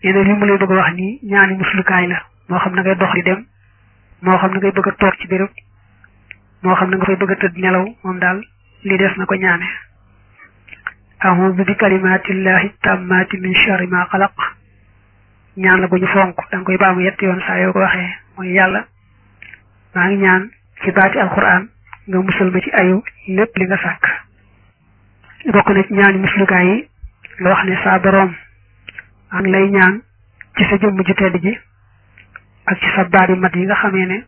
nee na li mu lay bëgg a wax nii ñaani muslukaay la moo xam na ngay dox di dem moo xam na ngay bëgg a toog ci béréb moo xam na nga fay bëgg a tëdd nelaw moom daal li des na ko ñaane a'udhu bi kalimatillahi tammati min sharri ma xalaq ñaan la gu ñu fonk da nga koy baamu yetti yoon saa yoo ko waxee mooy yàlla maa ngi ñaan ci baati alquran nga musal ma ci ayu lépp li nga sàkk bokk na ci ñaani muslukaay yi nga wax ne saa boroom maa ngi lay ñaan ci sa jëmm ju tedd ji ak ci sa baat yu mat yi nga xamee ne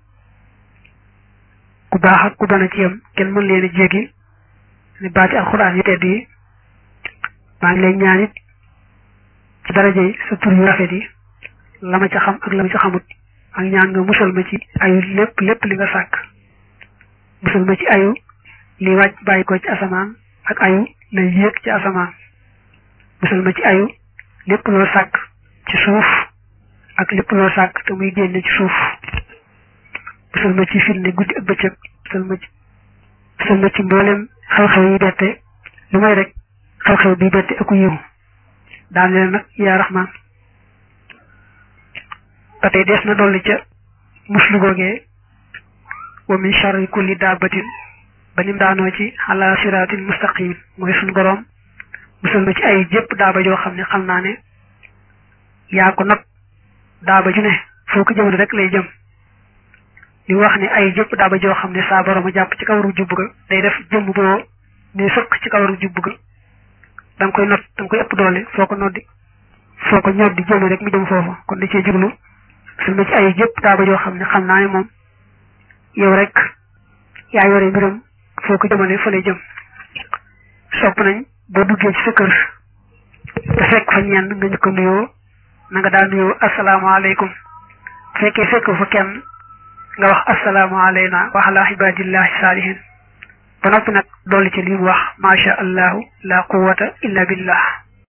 ku baax ak ku bana ci yam kenn mën leen a jéggi ne baati alquran yu tedd yi maa ngi lay ñaan it ci daraja yi sa tur yu rafet yi la ma ca xam ak la ma ca xamut ak ñaan nga musal ma ci ayu lépp lépp li nga sàkk musal ma ci ayu li wàcc bàyyi ko ci asamaan ak ayu la yéeg ci asamaan musal ma ci ayu lépp loo sàkk ci suuf ak lépp loo sàkk te muy génne ci suuf musal ma ci fitne guddi ak bëccëg musal ma ci musal ma ci mboolem xew-xew yi bette lu may rek xew-xew bi bette aku yiw daan leen nag yaa raxmaan ba tey des na dolli ca muslu googee wa min sharri kulli daabatin ba nim daanoo ci ala siratin mustaqim mooy suñu boroom musal ma ci ay jëpp daaba joo xam ne xam naa ne yaa ko nag daaba ju ne foo ko jëmale rek lay jëm li wax ne ay jëpp daaba joo xam ne saa boroom a jàpp ci kawaru jubb ga day def jëmm boo ne sëq ci kawaru jubb ga da nga koy not da nga koy ëpp doole foo ko noddi foo ko ñor di jëme rek mu jëm foofu kon da cee jublu su ma ci ay jëpp daaba joo xam ne xam naa ne moom yow rek yaa yore mbiram foo ko jëmale fa lay jëm sopp nañ boo duggee ci sa kër te fekk fa ñenn nga ñu ko nuyoo na nga daal nuyoo asalaamaaleykum bu fekkee fekk fa kenn nga wax asalaamaaleyna wa ala ibadillahi saalihin ba noppi nag dolli ci li mu wax macha allahu la quwwata illa billah